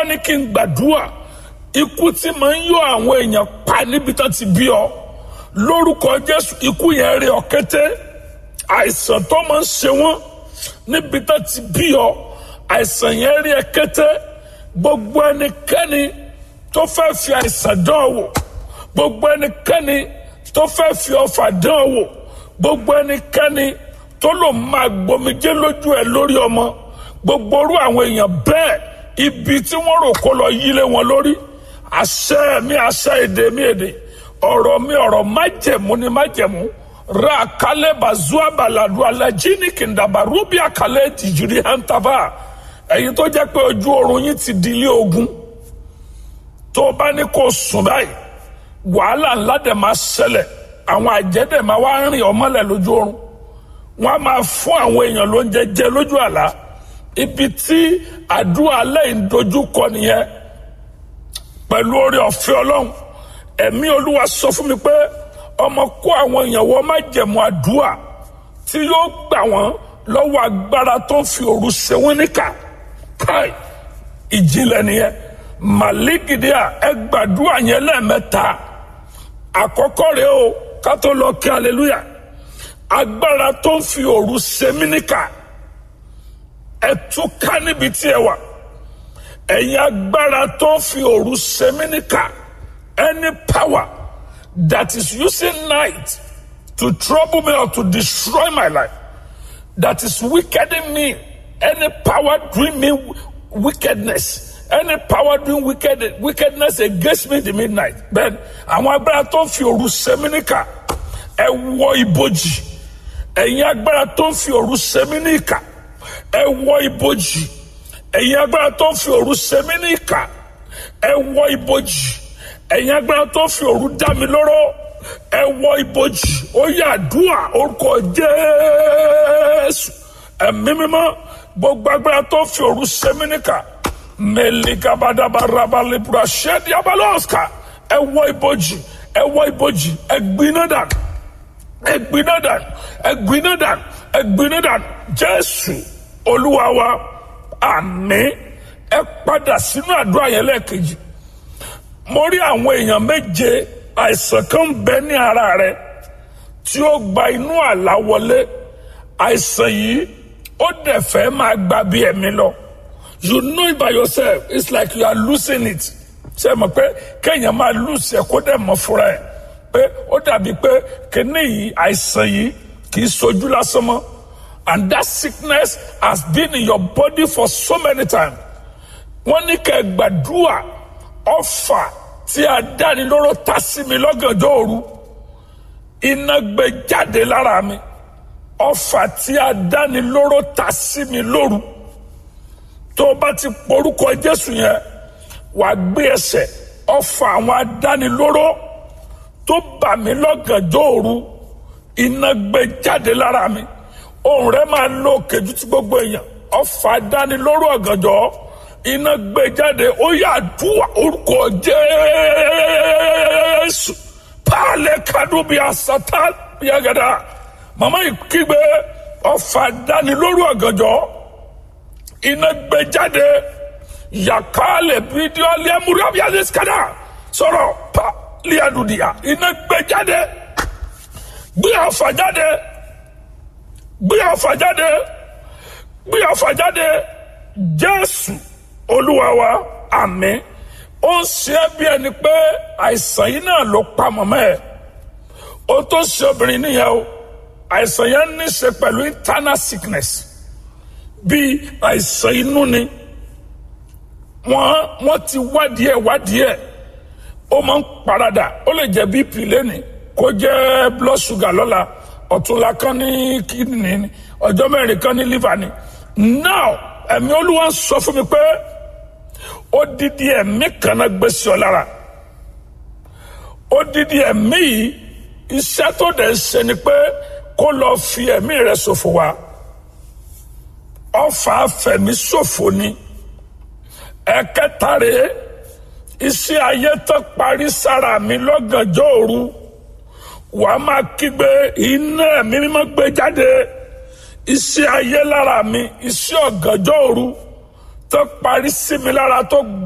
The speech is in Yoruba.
ní kí n gbàdúrà ikú tí máa ń yọ àwọn èèyàn pa níbi tán ti bí ọ lórúkọ jésù ikú yẹn rí ọ kété àìsàn tó máa ń ṣe wọn níbi tán ti bí ọ àìsàn yẹn rí ẹ kété gbogbo ẹnikẹ́ni tó fẹ́ fi àìsàn dán ọ wò gbogbo ẹnikẹ́ni tó fẹ́ fi ọfà dán ọ wò gbogbo ẹnikẹ́ni tó lò máa gbomijé lójú ẹ lórí ọmọ gbogbo orú àwọn èèyàn bẹ́ẹ̀ ibi tí wọ́n rò kó lọ yílé wọn lórí àṣẹ mi àṣẹ èdè mi èdè ọ̀rọ̀ mi ọ̀rọ̀ májẹ̀mú ni májẹ̀mú ra kálẹ̀ bazua baladu alajini kìndàbà rúbí àkàlẹ̀ tìjìrì hàntàbà ẹ̀yin tó jẹ́ pé ojú oorun yín ti di ilé ogun tó o bá ní kó o sùn báyìí wàhálà ńlá dẹ̀ máa ṣẹlẹ̀ àwọn àjẹ́ dẹ̀ máa wá rìn ọmọlẹ̀ lójú oorun wọ́n á máa fún àwọn èèyàn lóúnjẹ jẹ lójú àlá ibi tí àdúrà lẹ́yìn dojú kọ nìyẹn pẹ̀lú oore ọ̀fẹ́ ọlọ́run ẹ̀mí olúwa sọ fún mi pé ọmọ kó àwọn èèyàn wọ́n má jẹ̀mú àdúrà tí yóò gbà wọ́n lọ́wọ́ agbára tó ń fi òru ṣe wọ́n níkà káì ìjìnlẹ̀ nìyẹn màlígìdíà ẹ gbàdúrà yẹn lẹ́ẹ̀mẹ́ta àkọ́kọ́ rèé o ká tó lọ kí hallelujah agbára tó ń fi òru ṣe mí níkà ẹ túká níbi tí ẹ wà ẹ̀yin agbára tó ń fi òru ṣe mí níkà any power that is using night to trouble me or to destroy my life that is wickeding me any power doing me wickedness any power doing wicked, wickedness against me in the midnight then àwọn agbára tó ń fi òru ṣe mí níkà ẹ wọ ibojì ẹ̀yin agbára tó ń fi òru ṣe mí níkà ẹ wọ ibojì ẹ̀yin agbára tó ń fi òru ṣe mí níkà ẹ wọ ibojì ẹ̀yin agbára tó ń fi òru dá mi lóró ẹ wọ ibojì ó yà àdúrà orúkọ Jésù ẹ̀mí mímọ́ gbogbo agbára tó ń fi òru ṣe mí níkà mẹlẹgàbàdàbàràbàlẹbùrà ṣẹdi abalọsà ẹ wọ ibojì ẹ wọ ibojì ẹ gbiná dànù ẹ gbiná dànù ẹ gbiná dànù ẹ gbiná dànù Jésù Olúwa wa àmín ẹ padà sínú àdúrà yẹn lẹ́ẹ̀kejì mo rí àwọn èèyàn méje àìsàn kan ń bẹ ní ara rẹ tí ó gba inú àlá wọlé àìsàn yìí ó dẹ̀ fẹ́ máa gba bí ẹ̀mí lọ you know it by yourself it's like you are losing it ṣe mọ̀ pé kéèyàn máa lose ẹ̀ kó dẹ̀ mọ̀ fúnra ẹ̀ pé ó dàbí pé kíní yìí àìsàn yìí kì í sojú lásán mọ́ and that sickness has been in your body for so many times wọ́n ní kẹ́ gbàdúrà ọfà tí a dáni lóró ta sí mi lọ́gànjọ́ òru iná gbé jáde lára mi ọfà tí a dáni lóró ta sí mi lóru tó o bá ti porúkọ Jésù yẹn wàá gbé ẹsẹ̀ ọfà àwọn adánilóró tó bà mí lọ́gànjọ́ òru iná gbé jáde lára mi ohùn rẹ̀ máa lo kejì tí gbogbo èèyàn ọfà adánilóró ọ̀gànjọ́ iná gbé jáde ó yà dùwà orúkọ Jésù pààlẹ̀ kadùbí àsátá yàgàdà màmá yìí kígbe ọfà adánilóró ọ̀gànjọ́ iná gbé jáde yàkálẹ̀ fídíò lẹ́múrábíàlẹ̀ skada sọ̀rọ̀ pa liadudia iná gbé jáde gbé ọfà jáde gbé ọfà jáde gbé ọfà jáde Jésù Olúwa wa àmín ó ń ṣe é bí ẹni pé àìsàn yìí náà ló pa mọ́mọ́ ẹ̀ ó tó ṣe obìnrin nìyẹn o àìsàn yẹn ní í ṣe pẹ̀lú internal sickness bíi àìsàn inú ni wọ́n wọ́n ti wádìí ẹ̀ wádìí ẹ̀ ó máa ń paradà ó lè jẹ́ bp lẹ́nìí kó jẹ́ blood sugar lọ́la ọ̀túnla kan ní kidney ni ọjọ́ mẹ́rin kan ní liver ni now ẹ̀mí olúwa sọ fún mi pé ó dídí ẹ̀mí kan náà gbé sí ọ lára ó dídí ẹ̀mí yìí iṣẹ́ tó dẹ̀ ń ṣe ni pé kó lọ fi ẹ̀mí rẹ̀ ṣòfò wá ọfà fẹ̀mí ṣòfò ni ẹ̀kẹta rèé iṣẹ́ ayé tó parí sára mi lọ́gànjọ́ òru wà á máa kígbe iná ẹ̀mí mímọ́ gbé jáde iṣẹ́ ayé lára mi iṣẹ́ ọ̀gànjọ́ òru tó parí sí mi lára tó